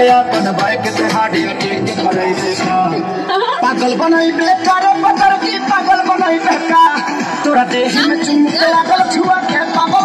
के अपन बाइक से हाडी टेक करे देखा पागल बनाई बेकार पतर की पागल बनाई बेकार तोरा देह में चुमके लागल छुआ के पागल